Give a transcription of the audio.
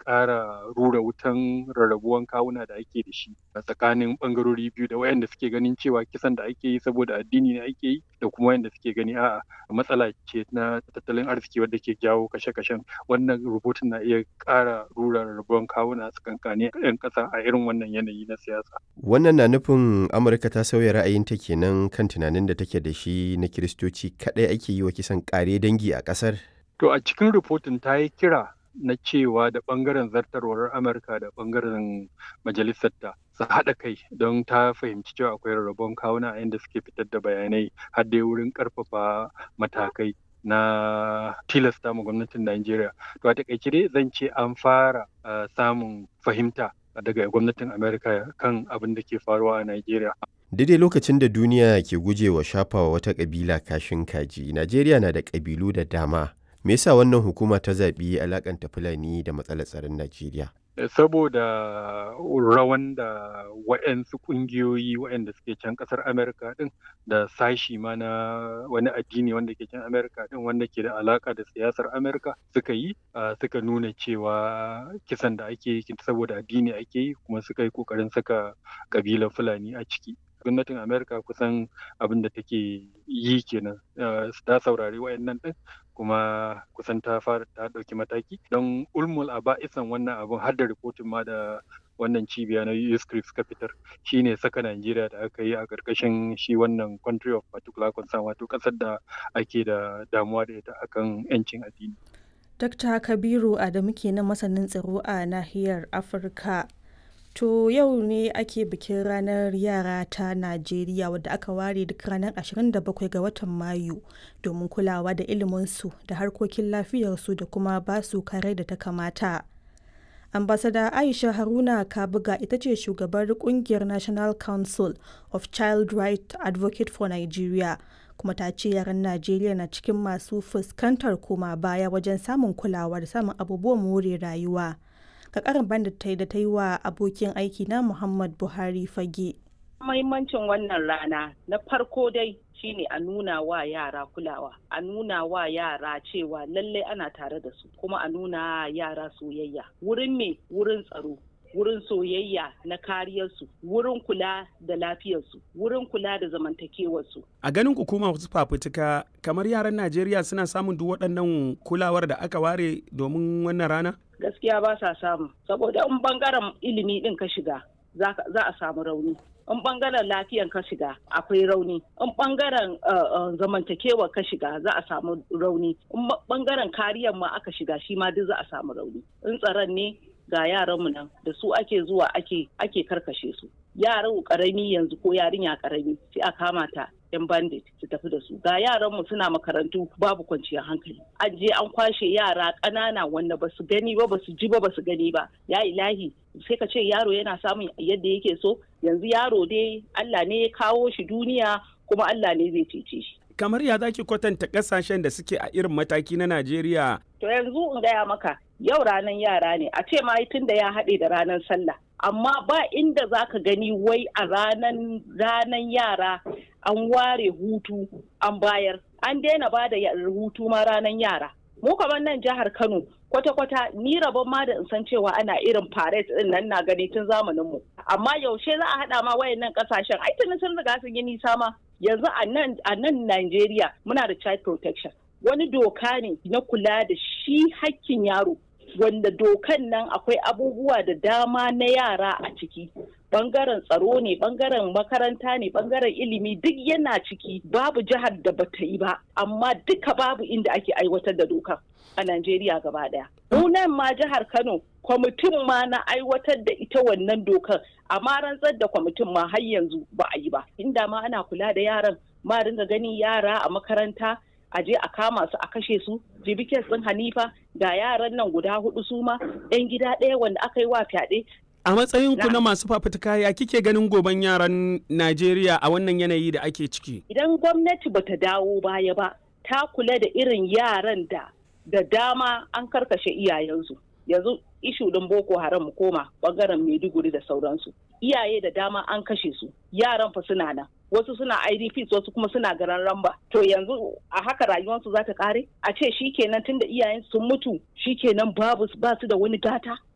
ƙara rura wutan rarrabuwan kawuna da ake da shi a tsakanin ɓangarori biyu da wayanda suke ganin cewa kisan da ake yi saboda addini ne ake yi da kuma wayanda suke gani a'a matsala ce na tattalin arziki wadda ke jawo kashe-kashen wannan rubutun na iya ƙara rura rarrabuwan kawuna a tsakankanin 'yan ƙasa a irin wannan yanayi na siyasa. Wannan na nufin Amurka ta sauya ra'ayinta kenan kan tunanin da take da shi na Kiristoci kaɗai ake yi wa kisan ƙare dangi a ƙasar? To a cikin rahoton ta yi kira na cewa da ɓangaren zartarwar Amurka da ɓangaren majalisarta su haɗa kai don ta fahimci cewa akwai rarrabon kawuna a inda suke fitar da bayanai har dai wurin ƙarfafa matakai na tilasta ma gwamnatin Najeriya. To a taƙaice dai zan ce an fara samun fahimta daga gwamnatin Amerika kan abin da ke faruwa a Najeriya. Daidai lokacin da duniya ke gujewa shafawa wata ƙabila kashin kaji, Najeriya na da ƙabilu da dama. Me yasa wannan hukuma ta zaɓi alakanta Fulani da matsalar tsaron Najeriya? Saboda rawan da waɗansu ƙungiyoyi waɗanda suke can ƙasar Amerika ɗin da sashi ma na wani addini wanda ke can Amerika ɗin wanda ke da alaƙa da siyasar Amerika suka yi suka nuna cewa kisan da ake yi saboda addini ake yi kuma suka yi ƙoƙarin saka ƙabilar Fulani a ciki. gwamnatin amerika kusan abin da take yi kenan ta saurari wayannan din kuma kusan ta fara ta ɗauki mataki don ulmul a ba'isan wannan abin har da rikotin ma da wannan cibiya na USCRIP suka fitar shine saka Najeriya da aka yi a ƙarƙashin shi wannan country of particular concern wato ƙasar da ake da damuwa da ita akan 'yancin addini. Dr. Kabiru Adamu kenan masanin tsaro a nahiyar Afirka. To yau ne ake bikin ranar yara ta Najeriya wadda aka ware duk ranar 27 ga watan Mayu domin kulawa da iliminsu da harkokin lafiyarsu da kuma basu kare da ta kamata. Ambasada Aisha Haruna Kabuga ita ce shugabar kungiyar National Council of Child Right Advocate for Nigeria kuma ta ce yaran Najeriya na cikin masu fuskantar koma baya wajen samun kulawa da samun abubuwan more rayuwa. ga karin bandit ta da ta yi wa abokin aiki na Muhammad Buhari fage. Mahimmancin wannan rana na farko dai shine a nuna wa yara kulawa, a nuna wa yara cewa lallai ana tare da su, kuma a nuna yara soyayya. Wurin me wurin tsaro, wurin soyayya na kariyarsu wurin kula da lafiyarsu wurin kula da zamantakewarsu. a ganin hukuma wasu fafutuka kamar yaran najeriya suna samun duk waɗannan kulawar da aka ware domin wannan rana gaskiya ba sa samu saboda in bangaren ilimi din ka shiga za a samu rauni in bangaren lafiyan ka shiga akwai rauni in bangaren zamantakewa ka shiga za a samu rauni in bangaren kariyar ma aka shiga shi ma duk za a samu rauni in tsaron ne ga yaranmu nan da su ake zuwa ake ake karkashe su yaran karami yanzu ko yarinya karami sai a kama ta yan bandit su tafi da su ga yaranmu suna makarantu babu kwanciyar hankali an je an kwashe yara ƙanana wanda ba su gani ba ba su ji ba ba su gani ba ya ilahi sai ka ce yaro yana samun yadda yake so yanzu yaro dai Allah ne ya kawo shi duniya kuma Allah ne zai cece shi kamar ya zaki kwatanta kasashen da suke a irin mataki na Najeriya to yanzu in gaya maka yau ranar yara ne a ce ma tun da ya haɗe da ranar sallah amma ba inda za ka gani wai a ranar ranar yara an ware hutu an bayar an daina ba da hutu ma ranar yara mu kamar nan jihar kano kwata-kwata ni rabon ma da in san cewa ana irin parade din nan na gani tun zamanin mu amma yaushe za a haɗa ma wayannan ƙasashen ai tuni sun riga sun yi nisa ma yanzu a nan a nan Najeriya muna da child protection wani doka ne na kula da shi hakkin yaro wanda dokan nan akwai abubuwa da dama na yara a ciki bangaren tsaro ne bangaren makaranta ne bangaren ilimi duk yana ciki babu jihar da bata yi ba amma duka babu inda ake aiwatar da dokan a Najeriya gaba daya. nan ma jihar Kano kwamitin ma na aiwatar da ita wannan dokan amma rantsar da kwamitin ma har yanzu ba a yi ba inda ma ana kula da yaran ma dinga ganin yara a makaranta a je a kama su a kashe su jibikin sun hanifa ga yaran nan guda hudu su ma yan gida ɗaya wanda aka yi wa fyaɗe a matsayin ku na masu fafutuka ya kike ganin goban yaran Najeriya a wannan yanayi da ake ciki idan gwamnati bata dawo baya ba ta kula da irin yaran da da dama an karkashe iyayensu yanzu ishu ɗin boko haram mu koma bangaren maiduguri da sauransu iyaye da dama an kashe su yaran fa suna nan wasu suna idps wasu kuma suna garan ramba to yanzu a haka rayuwarsu za ta kare a ce shikenan tunda iyayen sun mutu shikenan babu ba su da wani gata